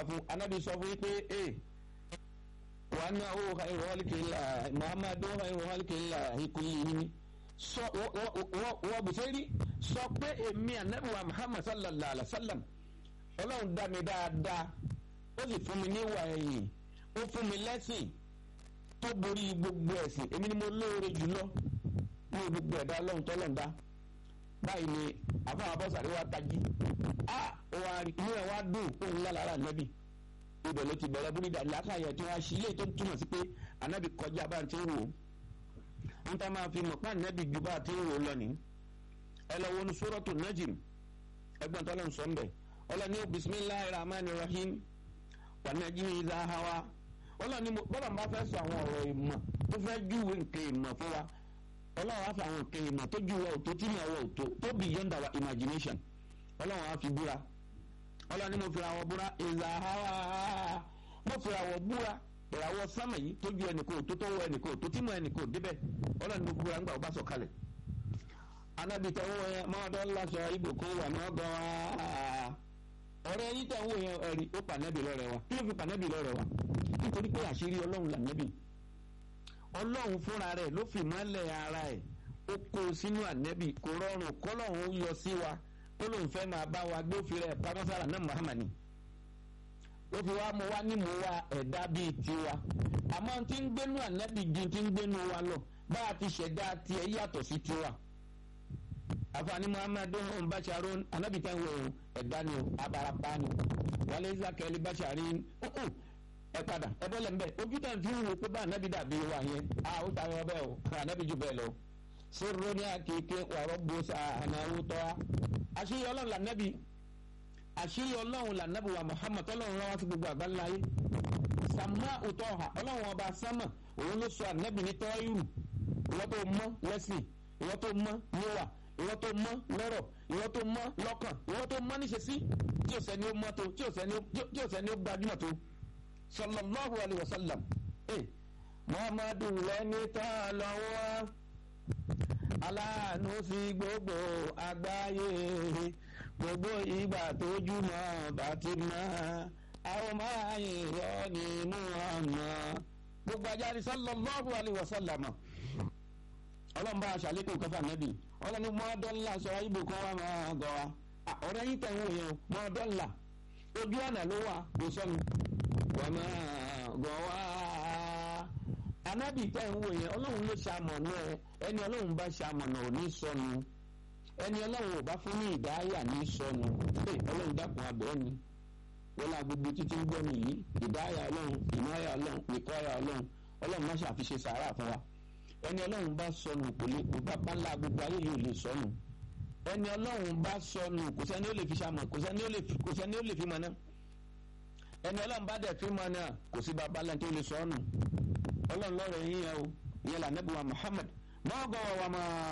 fún anabi sọ fún yín pé ee wàá ná owó khairu khalqillah muhammadu khairu khalqillah ìkùlì yìí ni sọ wọ́n bùsẹ́rì sọ pé èmi anabi wa muhammad sallallahu alayhi wa sallam ọlọ́run dá mi dáadáa ó sì fún mi níwà ẹ̀yìn ó fún mi lẹ́sìn tó borí gbogbo ẹ̀sìn èmi ni mo lóore jùlọ ní gbogbo ẹ̀dá ọlọ́run tọ́lọ̀ ń dá báyìí ni àfọwọ́ abọ́sàrí wa tají a wà inú ẹ̀ wá dùn òun lára ànábì ibẹ̀ ló ti bẹ̀rẹ̀ búrídà látàyẹ̀ tí wọ́n á ṣí ilé tó túmọ̀ sí pé ànábì kọjá bá ti ń wò ó ń tá máa fi mọ̀ pé ànábì ju bá ti ń wò ó lọ ní. ẹ lọ wọnú sórọ́tò najim ẹgbọ́n tó lọ́n sọ ń bẹ̀ ọlọ́ni bisimilahi rahman rahim wà najimi ìzá hawa ọlọ́ni bọ́lá bá fẹ́ sọ àwọn ọ̀rọ̀ ìmọ̀ tó fẹ́ júwe nǹkan ìmọ̀ fún wa ọlọ́run á fi àwọn nǹkan ìmọ̀ tó ju wa òtó tí mi àwọ̀ òtó tó beyond our imagination ọlọ́run á fi búra ọlọ́run ni mo fi àwọ̀ búra ìzà hawa mo fi àwọ̀ búra ìràwọ̀ sámà yìí tó ju ẹnìkan òtó tó wọ ẹnìkan òtó tí mo ẹnìkan ò débẹ̀ ọlọ́run ni mo búra ńgbà ó bá sọ kalẹ̀ anabi tẹ wọ yẹn mọ́ọ́dọ́ lásọ ibò kan wà ní ọgbọ́n wa ọ̀rẹ́ yìí tẹ̀ wọ yẹn ẹ̀rí ó pànẹ́bì lọ́rẹ̀ wa kí ló fi pànẹ́bì lọ́rẹ̀ wa nítorí pé àṣírí ọlọ́run lànẹ́bì ọlọ́run fúnra rẹ̀ ló fi mọ́lẹ̀ ara ẹ̀ ó kó o sínú ànẹ́bì kò rọrùn kọ́lọ́run yọ sí wa ó lóun fẹ́ máa bá wa gbé òfin rẹ̀ pamọ́sára náà Muhammad ó fi wá mọ wá ní mọ wá ẹ̀dá bíi tiwa àmọ́ tí ń gbénú ànẹ́bì ju tí ń gbénú wa lọ bá a ti ṣẹ̀dá tiẹ̀ yàtọ̀ sí tiwa àfààní muhammadu basharun ànẹ́bì tẹ́ ń wọ ẹ̀dá ni o abarapa ni wàlẹ́ zakẹ́lì basharin ẹ padà ẹ bọ́lẹ̀ ń bẹ̀ ojú tẹ̀ ń fi wò pé bá ànábì dàbí wa yẹn a ó ta ọ bẹ́ẹ̀ o ànábì jù bẹ́ẹ̀ lọ. sóró ní akéèké wàrọ̀ bó sa ànáwó tọ́ a. àṣírí ọlọ́run lànàbì àṣírí ọlọ́run lànàbì wa Muhammad tọ́lọ́run rán wá sí gbogbo àgbáńlá yé. sàmá òtọ́ ha ọlọ́run ọba sámà òun ló sọ ànábì ní tọ́yìrù ìwọ tó mọ́ lẹ́sìn ìwọ tó mọ́ níwà ìwọ tó mọ́ lọ́rọ̀ ìwọ tó mọ́ lọ́kàn ìwọ tó mọ́ níṣesí tí ò sẹ́ni ó mọ́ tó tí ò sẹ́ni ó gbajúmọ̀ tó sallallahu alayhi wa sallam eh muhammadu lẹni tá a lọ́wọ́ aláàánú sí gbogbo àgbáyé gbogbo ìgbà tójúmọ́ bá ti mọ́ àwọn máa yìn rọ ní muhammad gbogbo ajáde sallallahu alayhi wa sallam ọlọ́run bá aṣàlékún kọfà nẹ́bì ọlọ́run mọ́ọ́dọ́là sọ ibò kan wà máa gọ̀ wá ọ̀rẹ́ yìí tẹ̀ ń wò yẹn mọ́ọ́dọ́là ojú ọ̀nà ló wà kò sọ́nu wàmà gọ̀wá anábì tẹ́ ń wò yẹn ọlọ́run ló ṣamọ̀nà ẹ ẹni ọlọ́run bá ṣamọ̀nà ò ní sọnù ẹni ọlọ́run ò bá fún ní ìdáyà ní sọnù ẹ ọlọ́run dákun abẹ́ ni wọ́n la gbogbo títí ń gbọ́ mi yìí ìdáyà ọlọ́run ìmáyà ọlọ́run ìkọ́yà ọlọ́run ọlọ́run má ṣàfiṣe sàárà fún wa ẹni ọlọ́run bá sọnù kò lè kó bá pálá gbogbo ayé yìí ò lè sọnù ẹni ọlọ́run bá sọnù kò sẹ́ni ó lè fi ṣamọ̀ kò sẹ́ni ó lè fi mọ̀ náà ẹni ọlọ́run bá dẹ̀ fi mọ́ náà kò sí baba lẹ́ni tó lè sọ ọ́nù ọlọ́run lọ́rọ̀ yín yẹn o ìyẹn là nẹ́bí wa Muhammad mọ́ gọ́wọ́ wa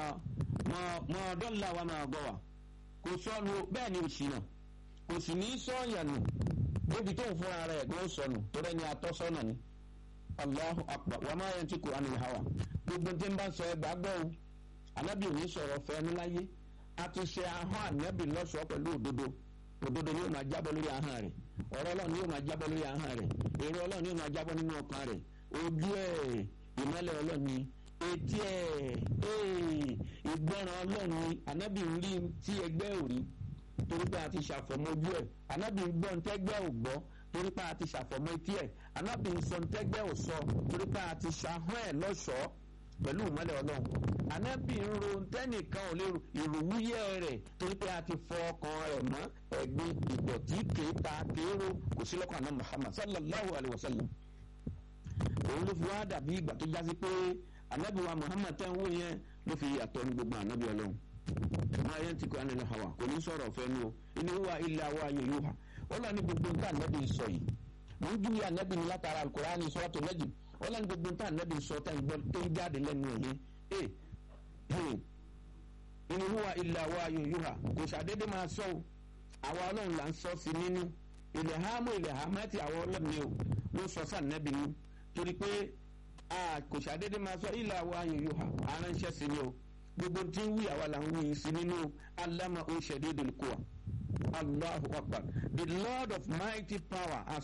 mọ́ dọ́là wa máa gọ́wà kò sọnù bẹ́ẹ̀ ni òsì náà kò sì ní sọ́ọ̀yànù débi tó ń fúnra rẹ̀ kó sọnù torí ẹni atọ́sọ́nà ni Allahu akbar wa ma yantiqu anil hawa gbogbo tí ń bá sọ ẹ gbàgbọ́ o anábì òní sọ̀rọ̀ fẹ́ ní láyé a ti ṣe ahọ́n ànábì lọ́sọ̀ọ́ pẹ̀lú òdodo òdodo ni yóò máa jábọ́ lórí ahọ́n rẹ̀ ọ̀rọ̀ ọlọ́run ni yóò máa jábọ́ lórí ahọ́n rẹ̀ èrò ọlọ́run ni yóò máa jábọ́ nínú ọkàn rẹ̀ ojú ẹ̀ ìmọ́lẹ̀ ọlọ́run ni etí ẹ̀ ìgbọ́ràn ọlọ́run ni ànábì ń rí tí ẹgbẹ́ ò rí torí pé a ti ṣàfọ̀mọ́ ojú ẹ̀ ànábì ń gbọ́ ntẹ́gbẹ́ ò gbọ́ torí pé a ti ṣàfọ̀mọ́ etí ẹ̀ ànábì ń sọ ntẹ́gbẹ́ ò sọ torí pé a ti ṣàhọ́n ẹ̀ lọ́ṣọ̀ọ́ pẹ̀lú ìmọ́lẹ̀ ọlọ́run ànábì ń ro tẹ́nìkan ò lè ìròwúyẹ́ rẹ̀ torí pé a ti fọ ọkàn rẹ̀ mọ́ ẹ̀gbin ìdọ̀tí kéta kéèrò kò sí lọ́kàn náà Muhammad sallallahu alayhi wa sallam òun ló fi wá dàbí ìgbà tó jásí pé ànábì wa Muhammad tẹ́ ń wò yẹn ló fi yàtọ̀ ní gbogbo ànábì ọlọ́run máa yẹn ti kọ́ ẹni lọ hàwà kò ní sọ̀rọ̀ fẹ́ nu o inú wa ilé wa ayé yóò hà ó lọ ní gbogbo nǹkan ànábì sọ yìí mò ń júwe ànábì ní látara Al-Qur'ani suratu Najm ó lọ ní gbogbo nǹkan ànábì sọ tẹ́ ń gbọ́ tó ń jáde lẹ́nu ẹ̀ yẹn inú wa ilé wa ayé yóò hà kò ṣàdédé máa sọ o àwa ọlọ́run là ń sọ sí nínú ilẹ̀ hàmú ilẹ̀ hàmú àti àwọn ọlọ́run ni o ló sọ sí ànábì ní torí pé kò ṣàdédé máa sọ ilé wa ayé yóò hà aránṣẹ́ sí ni o gbogbo tí ń wí àwa là ń wí sí nínú alama o shadidul quwa allahu akbar the lord of mighty power has